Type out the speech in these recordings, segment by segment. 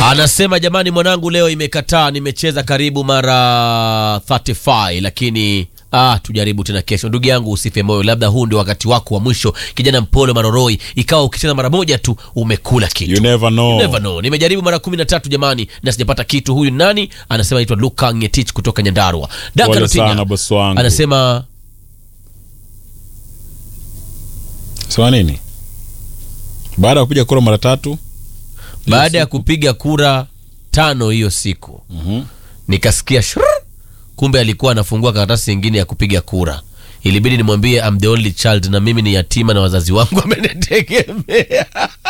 Anasema jamani, mwanangu leo imekataa, nimecheza karibu mara 35 lakini Ah, tujaribu tena kesho. Ndugu yangu usife moyo, labda huu ndio wakati wako wa mwisho. Kijana mpole Maroroi, ikawa ukicheza mara moja tu umekula kitu. You never know. Never know. Nimejaribu mara kumi na tatu jamani, na sijapata kitu. Huyu nani? Anasema anaitwa Luka Ngetich kutoka Nyandarua. Daka Pole Lotinya. sana bosi wangu. Anasema Sawa nini? Baada ya kupiga kura mara tatu baada ya kupiga kura tano hiyo siku Mhm. nikasikia shrrr, kumbe alikuwa anafungua karatasi nyingine ya kupiga kura. Ilibidi nimwambie I'm the only child na mimi ni yatima na wazazi wangu wamenitegemea.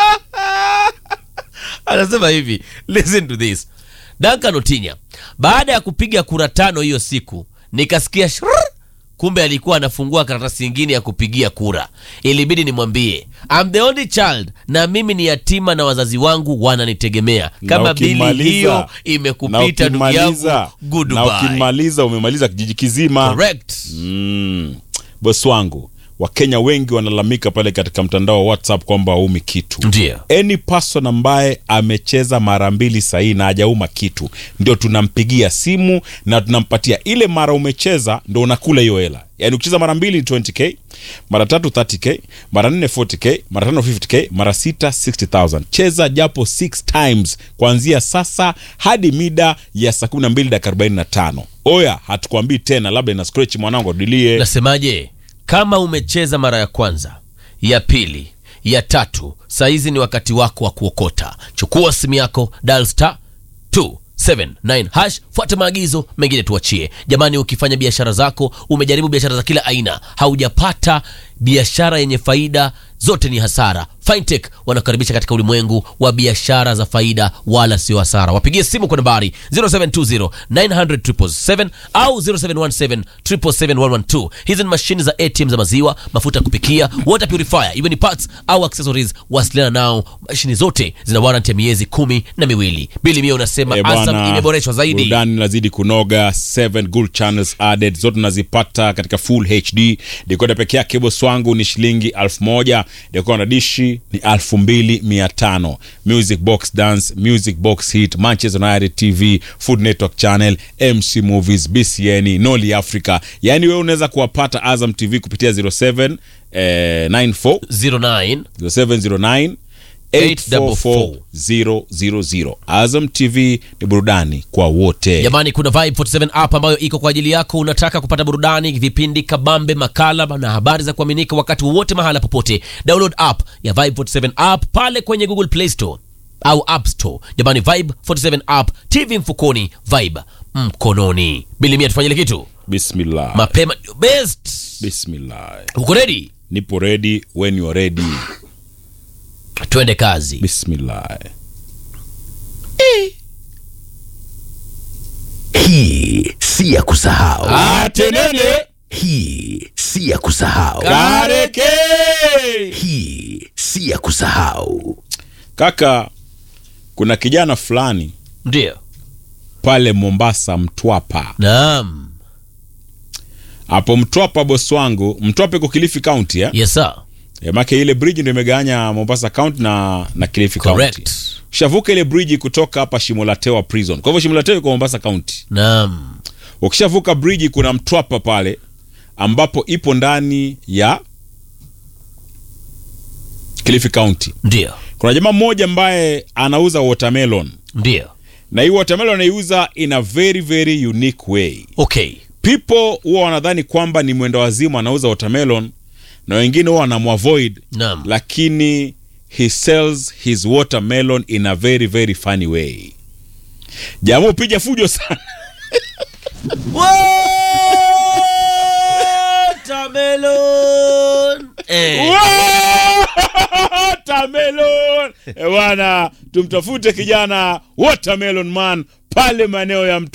Anasema hivi, listen to this. Duncan Otinya, baada ya kupiga kura tano hiyo siku nikasikia shrrr, kumbe alikuwa anafungua karatasi nyingine ya kupigia kura. Ilibidi nimwambie I'm the only child na mimi ni yatima na wazazi wangu wananitegemea. Kama Na bili ukimaliza- hiyo imekupita ndugu yangu, na goodbye. ukimaliza umemaliza kijiji kizima. Correct. Mm. Bosi wangu, Wakenya wengi wanalalamika pale katika mtandao wa WhatsApp kwamba haumi kitu. Ndio. Any person ambaye amecheza mara mbili sahihi na hajauma kitu, ndio tunampigia simu na tunampatia ile mara umecheza, ndo unakula hiyo hela. Yaani ukicheza mara mbili ni 20k, mara tatu 30k, mara nne 40k, mara tano 50k, mara sita 60000. Cheza japo 6 times kuanzia sasa hadi mida ya saa 12 dakika 45. Oya, hatukwambii tena, labda ina scratch mwanangu adilie. Nasemaje? Kama umecheza mara ya kwanza, ya pili, ya tatu, saizi ni wakati wako wa kuokota. Chukua simu yako, dial star 279 hash, fuata maagizo mengine tuachie. Jamani, ukifanya biashara zako, umejaribu biashara za kila aina, haujapata biashara yenye faida, zote ni hasara. Fintech wanakaribisha katika ulimwengu wa biashara za faida, wala sio hasara. Wapigie simu kwa nambari 0720 900 au 0717 777 Hizi ni mashine za ATM za maziwa, mafuta ya kupikia, water purifier, iwe ni parts au accessories. Wasiliana nao, mashine zote zina warranty ya miezi kumi na miwili. Bili Mia unasema Eh, Asam bwana, imeboreshwa zaidi. burudani inazidi kunoga 7 good channels added zote unazipata katika full hd dekoda peke yake boss wangu ni shilingi 1000 dekoda na dishi ni 2500 music box dance music box hit manchester united tv food network channel mc movies bcn noli africa yaani wewe unaweza kuwapata azam tv kupitia 07 eh, 94 09 0709 844000. Azam TV ni burudani kwa wote. Jamani, kuna Vibe 47 app ambayo iko kwa ajili yako. Unataka kupata burudani, vipindi kabambe, makala na habari za kuaminika wakati wowote, mahala popote. Download app ya Vibe 47 app pale kwenye Google Play Store au App Store. Jamani, Vibe 47 app, TV mfukoni, Vibe mkononi. Bilimia, tufanyile kitu Bismillah. mapema, ndio best. Bismillah. Uko ready? Nipo ready when you are ready. Twende kazi. Bismillah. Hii si ya kusahau. Atenene Hii si ya kusahau. kareke. Hii si ya kusahau. Kaka, kuna kijana fulani Ndio, pale Mombasa Mtwapa. naam, Hapo Mtwapa boss wangu, Mtwapa iko Kilifi County ya? yes sir, Yeah, make ile bridge ndio imegawanya Mombasa County na na Kilifi County. correct, Ukishavuka ile bridge kutoka hapa Shimolatewa prison. Kwa hivyo Shimolatewa iko Mombasa County. naam, Ukishavuka bridge kuna Mtwapa pale ambapo ipo ndani ya Kilifi County. ndio, Kuna jamaa mmoja ambaye anauza watermelon ndio, na hii watermelon anaiuza in a very very unique way. okay, People huwa wanadhani kwamba ni mwenda wazimu anauza watermelon na wengine huwa wanamwavoid naam. lakini he sells his watermelon in a very very funny way. Jamaa upiga fujo sana. Watermelon. Eh. Watermelon. Eh, bwana tumtafute kijana watermelon man pale maeneo ya mtu